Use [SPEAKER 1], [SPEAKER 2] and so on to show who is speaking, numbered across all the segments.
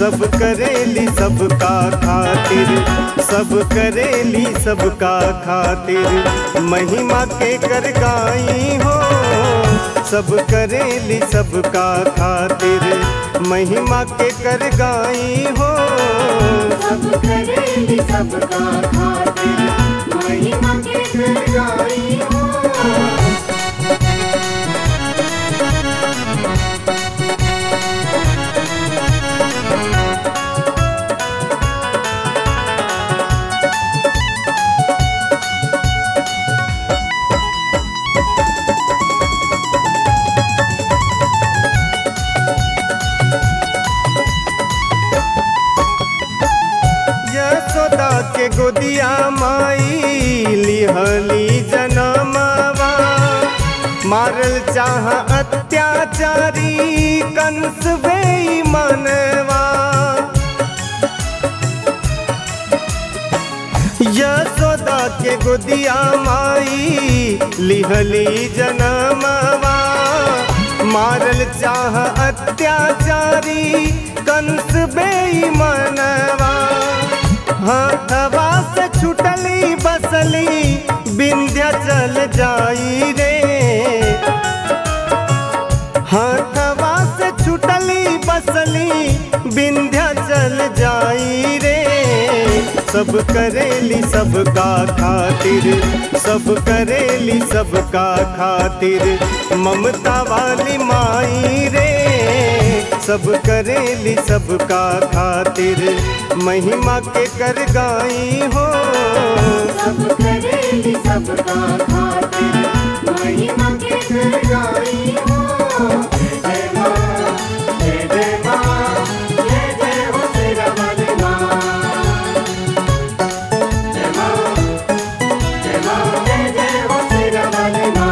[SPEAKER 1] सब करेली सबका खातिर सब करेली सबका खातिर महिमा के कर गाई हो सब करेली सबका खातिर महिमा के कर गाई हो
[SPEAKER 2] सब करेली सबका खातिर महिमा के कर गाई हो
[SPEAKER 1] यशोदा के गोदिया माई लिहली जनमवा मारल चाह अत्याचारी कंस वे मनवा यशोदा के गोदिया माई लिहली जनमवा मारल चाह अत्याचारी कंस बेईमानवा हाथवा से छुटली बसली विंध्या चल जाई रे हाथवा से छुटली बसली विंध्या चल जाई रे सब करेली सबका खातिर सब करेली सबका खातिर ममता वाली माई रे सब करेली सबका खातिर महिमा के कर गाई हो
[SPEAKER 2] सब करेली सबका खातिर महिमा के कर गाई हो जय माँ जय जय माँ जय जय हो तेरा वाले माँ जय माँ जय माँ जय जय हो तेरा वाले माँ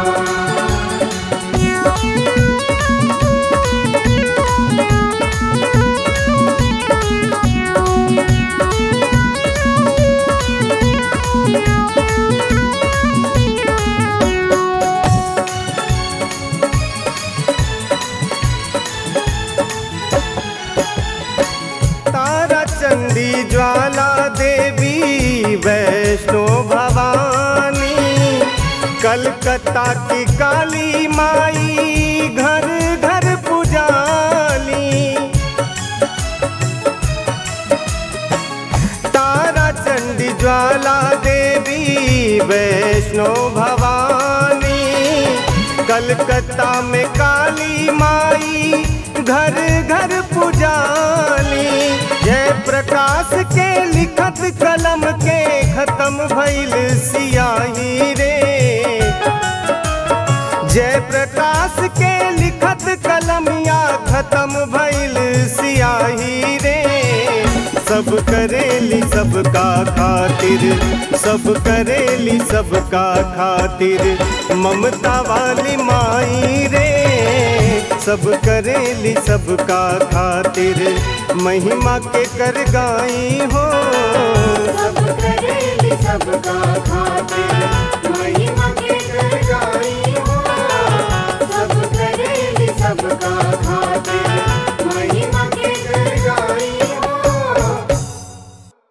[SPEAKER 1] तारा चंडी ज्वाला देवी वैष्णो भवानी कलकत्ता की काली माई घर घर पुजाली तारा चंडी ज्वाला देवी वैष्णो भवानी कलकत्ता में काली माई घर घर पुजाली जय प्रकाश के लिखत कलम के खत्म भइल सियाही रे जय प्रकाश के लिखत कलमिया खत्म भइल सियाही रे सब करेली सबका खातिर सब करेली सबका खातिर ममता वाली माई रे सब करेली सबका खातिर महिमा के कर गाई हो
[SPEAKER 2] सब करेली सबका खातिर महिमा